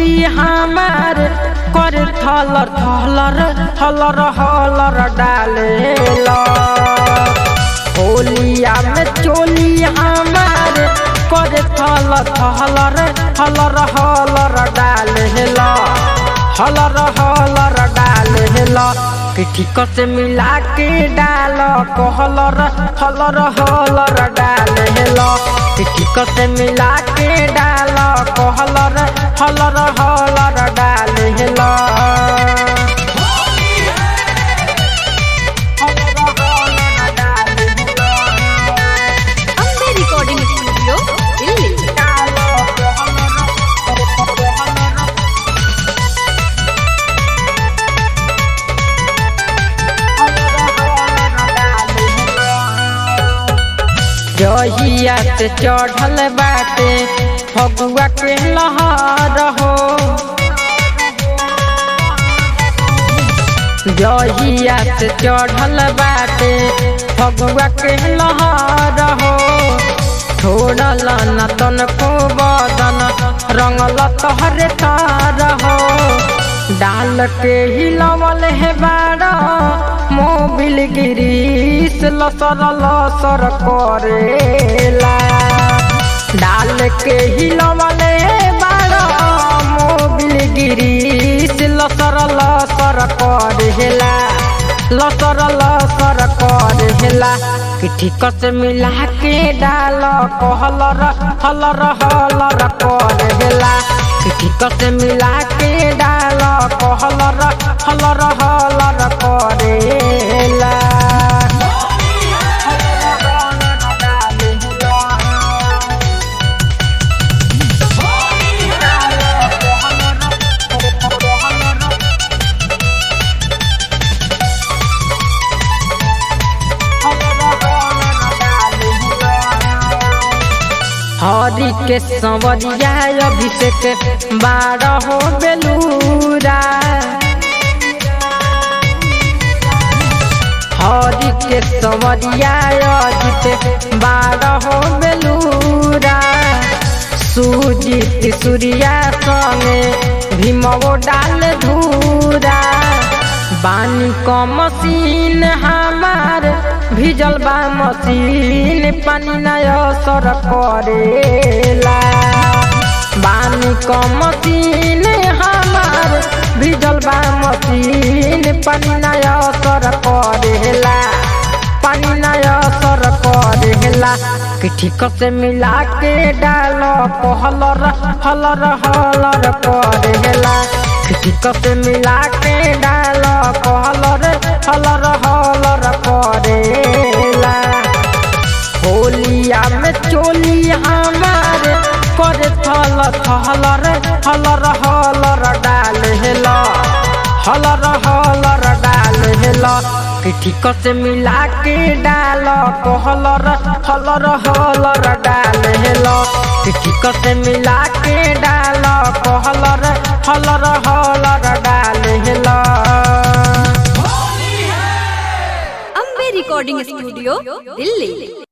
चोली हमार कर थलर थलर थलर हलर डालेला होलिया में चोली हमार कर थलर थलर थलर हलर डालेला हलर हलर डालेला कि ठीक से मिला के डाल कहलर हलर हलर डालेला कि ठीक से मिला के डाल कहलर हलर हलर डालेला ಅಂಬೆ ರೆಕಾರ್ಡಿಂಗ್ ಸ್ಟುಡಿಯೋ ಇಲ್ಲಿ जहिया से चढ़ल बाटे फगुआ के लहर हो जहिया से चढ़ल बाटे फगुआ के लहर हो छोड़ल न तन को बदन रंगल तोहरे तार हो डाल के हिलवल है बाड़ा मोबिल गिरीस लसर लसर करेला डाल के हिलवल है बाड़ा मोबिल गिरीस लसर लसर करेला लसर लसर करेला कि ठीक से मिला के डाल कहलर हलर हलर करेला कि ठीक से मिला के डाल कहलर हलर हलर करेला हरि के संवरिया अभिषेक बारह बेलूरा हरि के संवरिया अजित बारह बेलूरा सुजित सूर्या संगे भीमो डाल धूरा बानी क मशीन हमार भिजल बा मशीन पानी नय सर करेला बानी क मशीन हमार भिजल बा मशीन पानी नय सर करेला पानी नय सर करेला कि ठीक से मिला के डाल कहलर हलर हलर करेला कि ठीक से मिला के डाल कहलर हलर हलर करेला होलिया में चोली हमार कर थल थलर हलर हलर डालेला हलर हलर डालेला कि ठीक से मिला के डाल कहलर हलर हलर डालेला कि ठीक से मिला के डाल कहलर हलर हलर डालेला ಅಂಬೆ ರೆಕಾರ್ಡಿಂಗ್ ಸ್ಟುಡಿಯೋ ಇಲ್ಲಿ